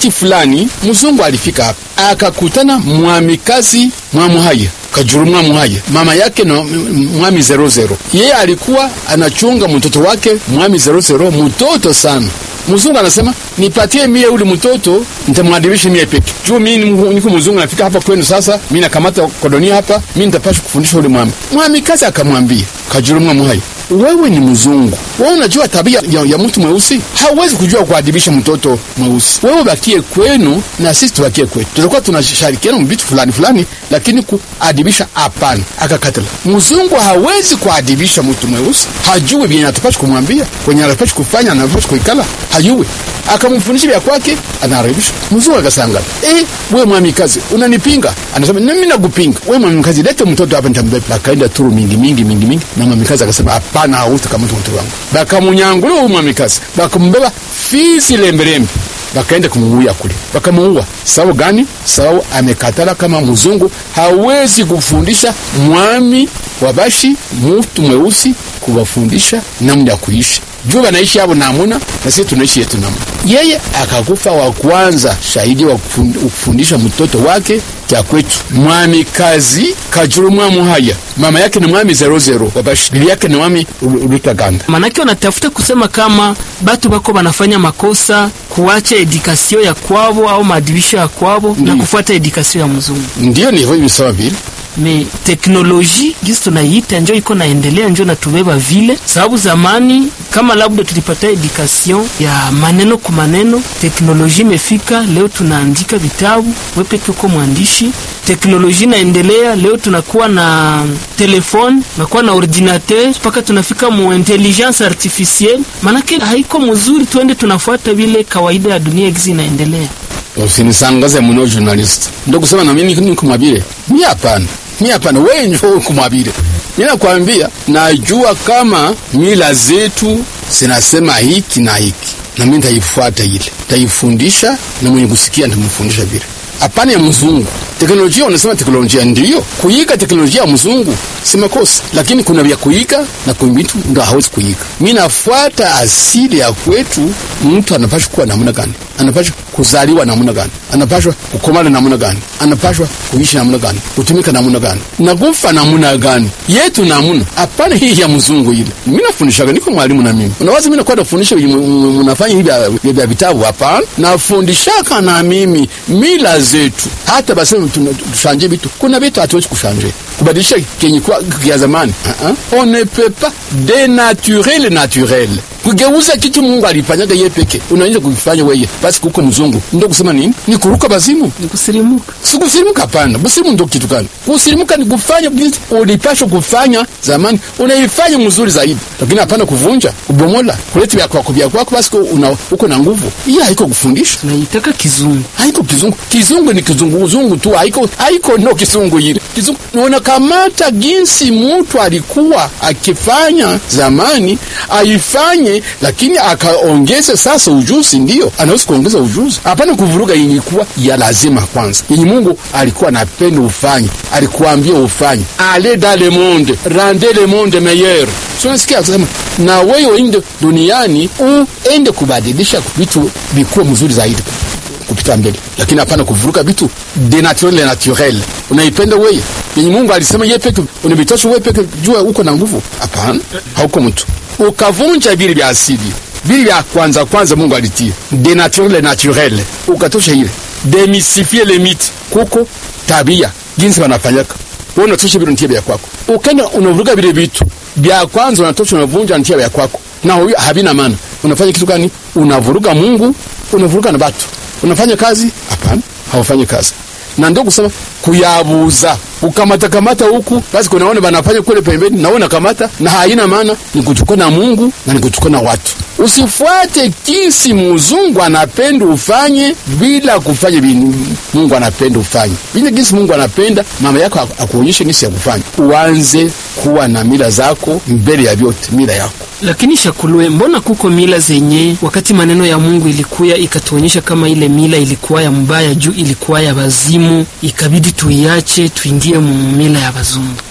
Wakati fulani mzungu alifika hapa akakutana mwamikazi mwamuhaya kajuru mwamuhaya mama yake na mwami zero zero. Yeye alikuwa anachunga mtoto wake mwami zero zero, mtoto sana. Mzungu anasema nipatie mie ule mtoto nitamwadibisha mie peke juu mi niko mzungu nafika hapa kwenu sasa, mi nakamata kodonia hapa, mi nitapasha kufundisha ule mwami. Mwamikazi akamwambia kajuru mwamuhaya wewe ni mzungu, wewe unajua tabia ya, ya mtu mweusi. Hauwezi kujua kuadibisha mtoto mweusi. Wewe bakie kwenu na sisi tubakie kwetu, tutakuwa tunashirikiana mvitu fulani fulani, lakini kuadibisha hapana. Akakatala. Mzungu hawezi kuadibisha mtu mweusi, hajui vyenye atapasha kumwambia, kwenye atapasha kufanya, anapasha kuikala, hajui. Akamfundisha vya kwake, anaharibisha. Mzungu akasanga, eh, wewe mwamikazi unanipinga? Anasema mimi nakupinga. Wewe mwamikazi, lete mtoto hapa nitambeba. Akaenda turu mingi mingi mingi mingi, na mwamikazi akasema hapana, hautakamata mtoto wangu. Bakamunyangula huyu mwamikazi, bakambeba fisi lembelembe, bakaenda kumuua kule, bakamuua. Sababu gani? Sababu amekatala kama mzungu hawezi kufundisha mwami wabashi mtu mweusi kuwafundisha namna ya kuishi juu wanaishi hapo namuna na sisi tunaishi yetu namuna. Yeye akakufa wa kwanza shahidi wa kufundisha mtoto wake kya kwetu mwami kazi kajuru mwamuhaya mama yake ni mwami zero zero wabashi bibi yake ni mwami Rutaganda. Manake wanatafuta kusema kama batu bako banafanya makosa kuacha edikasio ya kwabo au maadibisho ya kwabo na kufuata edikasio ya mzungu. Ndiyo ni hivyo sawa vile me teknoloji gisi tunaiita njo iko naendelea, njo natubeba vile, sababu zamani kama labda tulipata edikation ya maneno kwa maneno, teknoloji imefika leo, tunaandika vitabu, wepeke uko mwandishi. Teknoloji naendelea leo, tunakuwa na telefone, tunakuwa na ordinateur, mpaka tunafika mu intelligence artificielle. Manake haiko mzuri, tuende tunafuata vile kawaida ya dunia gisi inaendelea. Usinisangaze muno journalist, ndo kusema na mimi niko mwabile. Mimi hapana, mimi hapana, wewe ndio uko mwabile. Mimi nakwambia, najua kama mila zetu zinasema hiki na hiki, na mimi nitaifuata ile, nitaifundisha na mwenye kusikia nitamfundisha vile. Hapana ya mzungu. Teknolojia unasema teknolojia ndiyo kuiga teknolojia ya mzungu si makosa, lakini kuna vya kuiga na kuna vitu ndo hawezi kuiga. Mimi nafuata asili ya kwetu. Mtu anapashwa kuwa namna gani? Anapashwa kuzaliwa namna gani? Anapashwa kukomana namna gani? Anapashwa kuishi namna gani? Kutumika namna gani? na kufa namna gani? yetu namna. Hapana hii ya mzungu ile. Mimi nafundishaga, niko mwalimu na mimi. Unawaza mimi nakwenda kufundisha mnafanya hivi vya vitabu? Hapana, nafundishaka na mimi mila zetu. Hata basi tushanje vitu, kuna vitu hatuwezi kushanje kubadilisha kenye kwa ya zamani. uh -uh. on ne peut pas denaturer le naturel kugeuza kitu Mungu alifanyaga yeye peke, unaanza kukifanya wewe. Basi kuko mzungu ndio kusema nini? Ni kuruka bazimu, ni kusirimuka. Si kusirimuka, hapana. Busimu ndio kitu gani? Kusirimuka ni kufanya vitu ulipaswa kufanya zamani, unaifanya mzuri zaidi, lakini hapana kuvunja, kubomola, kuleta vya kwako vya kwako, basi una uko na nguvu. Hii haiko kufundisha, naitaka kizungu, haiko kizungu. Kizungu ni kizungu, uzungu tu, haiko haiko, no kizungu ile kizungu. Unakamata jinsi mtu alikuwa akifanya zamani, aifanye lakini akaongeza sasa ujuzi, ndio anaweza kuongeza ujuzi, hapana kuvuruga yenye ilikuwa ya lazima kwanza, yenye Mungu alikuwa anapenda ufanye, alikuambia ufanye. ale dans le monde rende le monde meilleur. Tunasikia kusema na wewe ende duniani uende kubadilisha vitu vikuwa mzuri zaidi kupita mbele, lakini hapana kuvuruka vitu de naturel naturel. Unaipenda wewe yenye Mungu alisema yeye peke unabitosha wewe peke, jua uko na nguvu? Hapana, hauko mtu ukavunja vile vya asili vile vya kwanza kwanza Mungu alitia de naturel naturel, ukatosha ile demystifie le mythe, kuko tabia jinsi wanafanyaka wewe, unatosha vile ntia vya kwako, ukenda unavuruga vile vitu vya kwanza, unatosha unavunja ntia vya kwako, na huyo havina maana. Unafanya kitu gani? Unavuruga Mungu, unavuruga na watu. Unafanya kazi? Hapana, haufanyi kazi na ndio kusema kuyabuza ukamata kamata huku basi, kunaona banafanya kule pembeni, naona kamata na haina maana, ni kuchukua na Mungu na ni kuchukua na watu. Usifuate kisi muzungu anapenda ufanye bila kufanya vile Mungu anapenda ufanye vile kisi Mungu anapenda. Mama yako akuonyeshe kisi ya kufanya, uanze kuwa na mila zako mbele ya vyote, mila yako lakini Shakulwe, mbona kuko mila zenye wakati maneno ya Mungu ilikuya ikatuonyesha kama ile mila ilikuwa ya mbaya juu ilikuwa ya bazimu, ikabidi tuiache tuingie mu mila ya bazungu?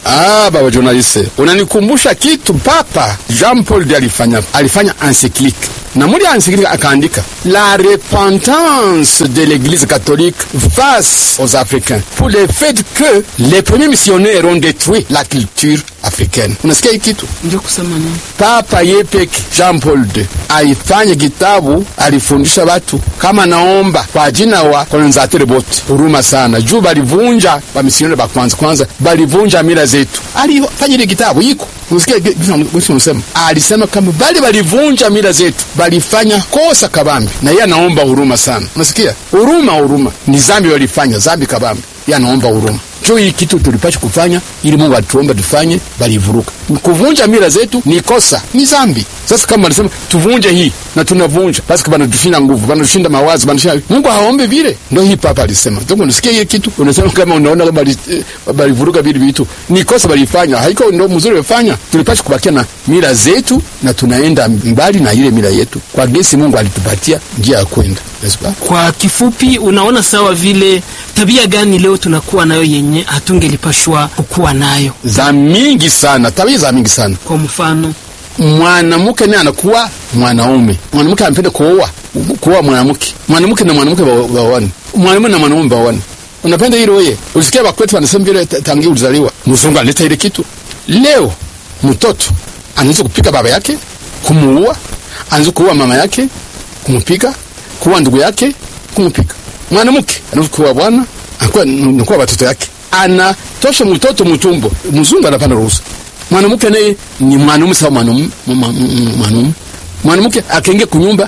Ah, baba journaliste, unanikumbusha kitu Papa Jean Paul II alifanya, alifanya encyclique na muli encyclique akaandika la repentance de l'église catholique face aux Africains pour le fait que les premiers missionnaires ont détruit la culture africaine. Unasikia hii kitu? Ndio kusema nini? Papa yepeke Jean Paul II aifanye kitabu, alifundisha watu kama naomba kwa jina wa kolonizateur bote, huruma sana juu balivunja bamisionere ba kwanza kwanza, balivunja mila zetu. Alifanya ile kitabu iko Unasikia gisi unasema, alisema kama bali balivunja mila zetu, balifanya kosa kabambi, na yeye anaomba huruma sana. Unasikia huruma, huruma ni zambi walifanya, zambi kabambi, yeye anaomba huruma juu hii kitu tulipasha kufanya ili Mungu atuomba tufanye, balivuruka. Kuvunja mila zetu ni kosa, ni zambi. Sasa kama alisema tuvunje hii na tunavunja, basi banatushinda nguvu, banatushinda mawazo, banatushinda Mungu haombe vile. Ndio hii papa alisema. Ndio unasikia hii kitu, unasema kama unaona kama balivuruka vile vitu, ni kosa balifanya, haiko ndio mzuri wafanya. Tulipasha kubakia na mila zetu na tunaenda mbali na ile mila yetu, kwa gesi Mungu alitupatia njia ya kwenda. Kwa kifupi, unaona sawa vile tabia gani leo tunakuwa nayo yenye hatungelipashwa kukuwa nayo? Za mingi sana, tabia za mingi sana. Kwa mfano, mwanamke naye anakuwa mwanaume, mwanamke anapenda kuoa kuoa mwanamke, mwanamke na mwanamke baoane, mwanamume na mwanamume baoane. Unapenda hilo wewe? Ulisikia bakwetu wanasema vile tangia ulizaliwa, mzungu aleta ile kitu. Leo mtoto anaweza kupika baba yake, kumuua, anaweza kuua mama yake, kumpiga, kuua ndugu yake, kumpiga. Mwanamke anaweza kuua bwana, anakuwa nakuwa watoto yake, anatosha mtoto mtumbo, mzungu anapanda ruhusa mwanamke naye ni mwanaume sawa mwanaume mwanaume mwanamke akaingia kunyumba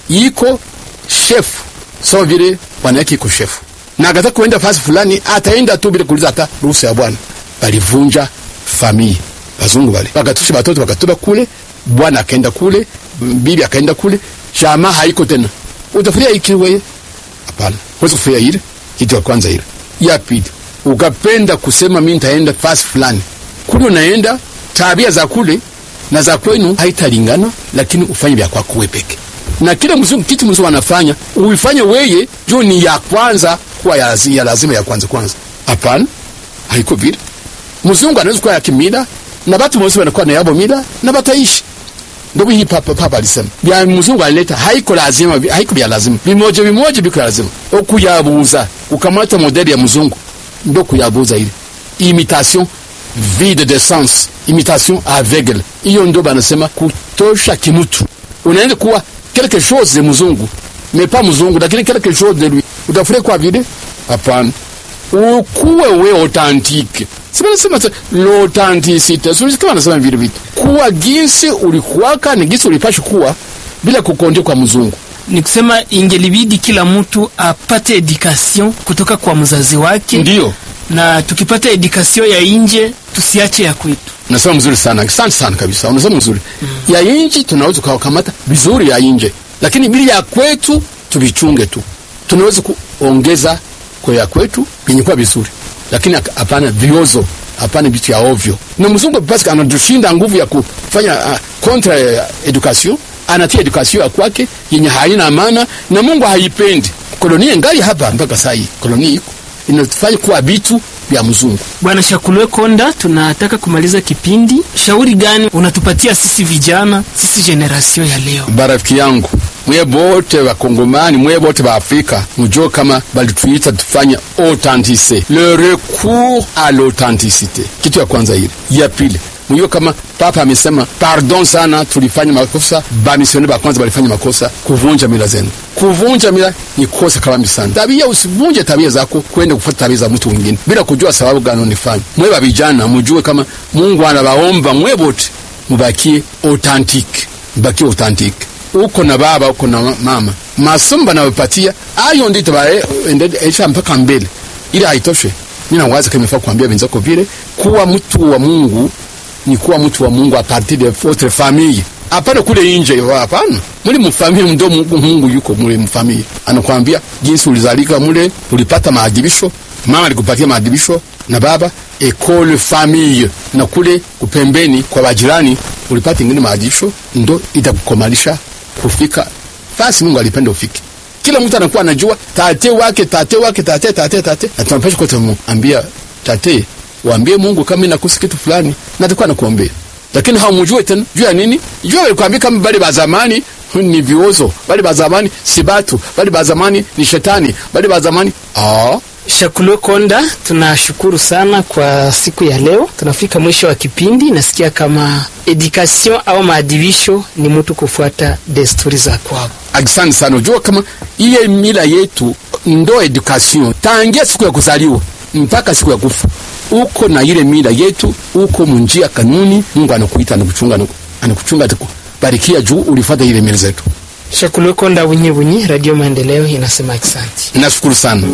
iko shefu sawa vile bwana yake iko shefu na akataka kuenda fasi fulani ataenda tu bila kuuliza hata ruhusa ya bwana balivunja familia bazungu bale bakatusha batoto bakatuba kule bwana akaenda kule bibi akaenda kule jamaa haiko tena utafuria iki wewe hapana huwezi kufuria ile kitu ya kwanza ile ya pili ukapenda kusema mimi nitaenda fasi fulani kule unaenda tabia za kule na za kwenu haitalingana, lakini ufanye vya kwako wewe peke. Na kile mzungu kitu mzungu anafanya uifanye weye juu ni ya kwanza kuwa ya, ya lazima ya kwanza kwanza. Hapana, haiko vile. Mzungu anaweza kuwa ya kimila na watu wote wanakuwa na yabo mila na bataishi. Ndio hii papa papa alisema. Bya mzungu alileta haiko lazima haiko vya lazima. Vimoja vimoja biko lazima. Okuyabuza ukamata modeli ya mzungu ndio kuyabuza ile. Imitation vide de sens, imitation aveugle. Hiyo ndio banasema kutosha kimutu. Unaenda kuwa quelque chose de mzungu, mais pas mzungu, lakini quelque chose de lui. Utafuria kwa vile? Hapana. Ukuwe we authentique. Sibasema l'authenticité. Sio kama nasema vile vitu. Kuwa jinsi ulikuwaka ni jinsi ulipasha kuwa bila kukondia kwa mzungu. Ni kusema ingelibidi kila mtu apate education kutoka kwa mzazi wake. Ndio na tukipata edukasio ya nje tusiache ya kwetu. Unasema mzuri sana, asante sana kabisa, unasema mzuri mm. ya nje tunaweza kukamata vizuri ya nje, lakini bili ya kwetu tuvichunge tu. Tunaweza kuongeza kwa ya kwetu yenye kuwa vizuri, lakini hapana viozo, hapana vitu ya ovyo. Na mzungu basi anatushinda nguvu ya kufanya uh, kontra ya education, anatia education ya kwake yenye haina maana na Mungu haipendi. Kolonia ngali hapa mpaka saa hii, kolonia iko inatufanya kuwa vitu vya mzungu. Bwana Shakulwe Konda, tunataka kumaliza kipindi. Shauri gani unatupatia sisi vijana, sisi generation ya leo? Barafiki yangu mwe bote bakongomani mwe bote ba Afrika mujue kama balituita tufanye authenticité, le recours à l'authenticité. Kitu ya kwanza ile. Ya pili mujue kama papa amesema pardon sana, tulifanya makosa, bamisioneri ba kwanza balifanya makosa kuvunja mila zenu. Kuvunja mila ni kosa kabambi sana. Tabia, usivunje tabia zako kwenda kufuata tabia za mtu mwingine bila kujua sababu gani unifanya. Mwe ba vijana mujue kama Mungu anabaomba mwe bote mubakie authentique, mubakie authentique uko na baba uko na mama, masomo banawapatia ayo ndio tabaendesha mpaka mbele. Ili haitoshe, mimi nawaza kama ifaa kuambia wenzako vile kuwa mtu wa Mungu ni kuwa mtu wa Mungu a partir de votre famille, hapana kule nje. Hapana, muli mfamilia ndo Mungu, Mungu yuko mule mfamilia, anakuambia jinsi ulizalika mule, ulipata maadibisho, mama alikupatia maadibisho na baba ekole famille, na kule kupembeni kwa wajirani ulipata ingine maadibisho, ndo itakukomalisha kufika fasi Mungu alipenda ufike. Kila mtu anakuwa anajua tate wake tate wake tate tate tate, na tunapaswa kwa tumuambia tate waambie Mungu kama inakusi kitu fulani, natakuwa nakuombea, lakini haumjue tena juu ya nini? Juu alikwambia kama bali ba zamani ni viozo, bali ba zamani si batu, bali ba zamani ni shetani, bali ba zamani ah Shakulwe Konda, tunashukuru sana kwa siku ya leo. Tunafika mwisho wa kipindi. Nasikia kama education au maadibisho ni mtu kufuata desturi za kwao. Asante sana. Unajua kama iye mila yetu ndo education tangia siku ya kuzaliwa mpaka siku ya kufa, uko na ile mila yetu, uko munjia kanuni. Mungu anakuita anakuchunga, anakuchunga barikia juu ulifuata ile mila zetu. Shakulwe Konda bunyi bunyi, Radio Maendeleo inasema asante. Nashukuru sana.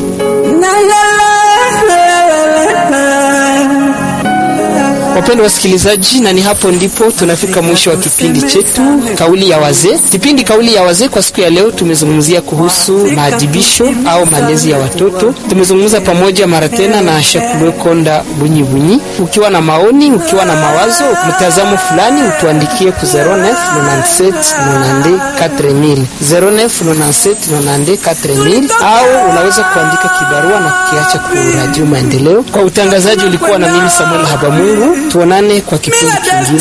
Wapendwa wasikilizaji, na ni hapo ndipo tunafika mwisho wa kipindi chetu kauli ya wazee. Kipindi kauli ya wazee kwa siku ya leo tumezungumzia kuhusu maadibisho au malezi ya watoto. Tumezungumza pamoja mara tena na Shakulwe Konda bunyi bunyi. Ukiwa na maoni, ukiwa na mawazo, mtazamo fulani, utuandikie ku 09 97 90 4000 09 97 90 4000 au unaweza kuandika kibarua na kukiacha ku Radio Maendeleo. Kwa utangazaji ulikuwa na mimi Samuel Habamungu. Tuonane kwa kipindi kingine.